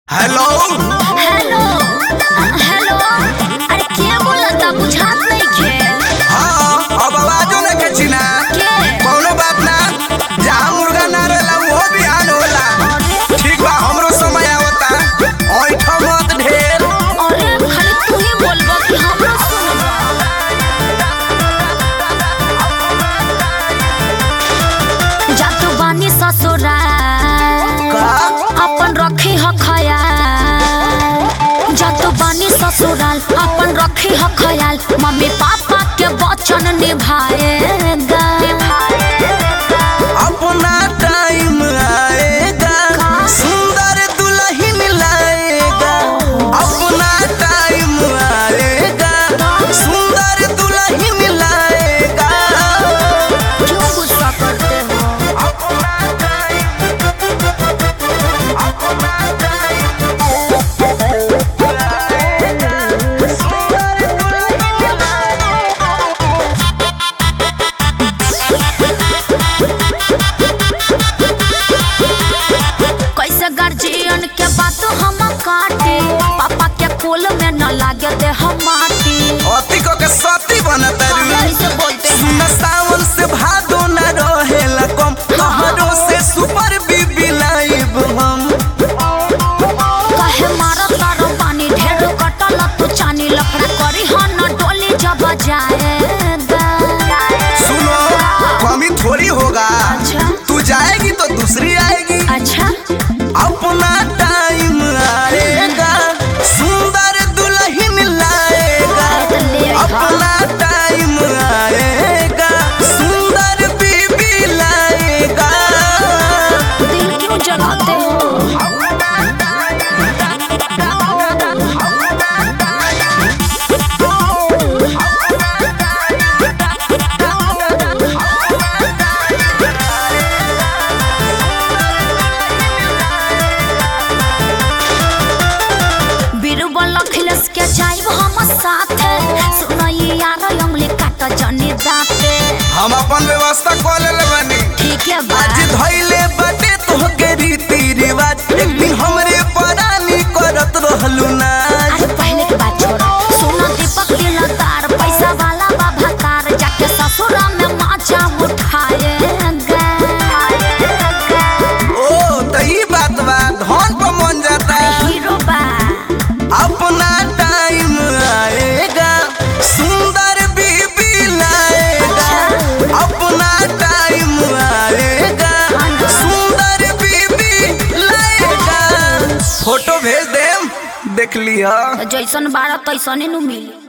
hello hello hello अरे के बोलता बुझात नइखे हाँ अब आवाजो लेके चिना के कौनो बात ना जहाँ मुर्गा ना रहेला वो भी आन होला ठीक बा हमरो समय आवता ऐठ मत ढेर अरे खाली तू ही बोलबा कि हमरो सुनबा जातु बानी ससुराल का अपन रखी ह खयाल जातु बानी ससुराल अपन रखी ह खयाल मम्मी पापा के वचन निभाएगा अपना टाइम आएगा सुंदर दुल्हन लाएगा अपना टाइम आएगा सुंदर दुल्हन लाएगा क्यों गुस्सा करते हो कैसे गार्जियन के बात हम काटे पापा के कोल में न लागे दे हम माटी अति को के सती बनता ऐसे बोलते हैं सुन सावन से भादो न रहेला कम तोहरो से सुपर बीबी लाइव हम कहे मारा तारो पानी ढेर कटल तू चानी लफड़ा करी ह न डोली जब जाएगा सुनो कमी थोड़ी होगा अच्छा तू जाएगी तो दूसरी आएगी अच्छा अपना टाइम आएगा सुंदर दुल्हन लाएगा अपना टाइम आएगा सुंदर बीबी लाएगा दिल क्यों जलाते हो बीरबल अखिलेश के जाइब हम साथे सुनई यार अंगली काट जनी दाते हम अपन व्यवस्था कर ले बनी ठीक है बा आज धैले बाटे तोहके रीति रिवाज एक दिन हमरे परानी करत रहलू नाज अरे पहले की बात छोड़ो सोना दीपक दिलदार पैसा वाला बाबा कार जाके ससुरा में माचा उठाएगा ओ त ई बात बा धन पर मन जाता हीरो बा अपना टाइम आएगा सुंदर बीबी लाएगा अपना टाइम आएगा सुंदर बीबी लाएगा फोटो भेज देम देख लिया जैसन बारह तैसने नु मिली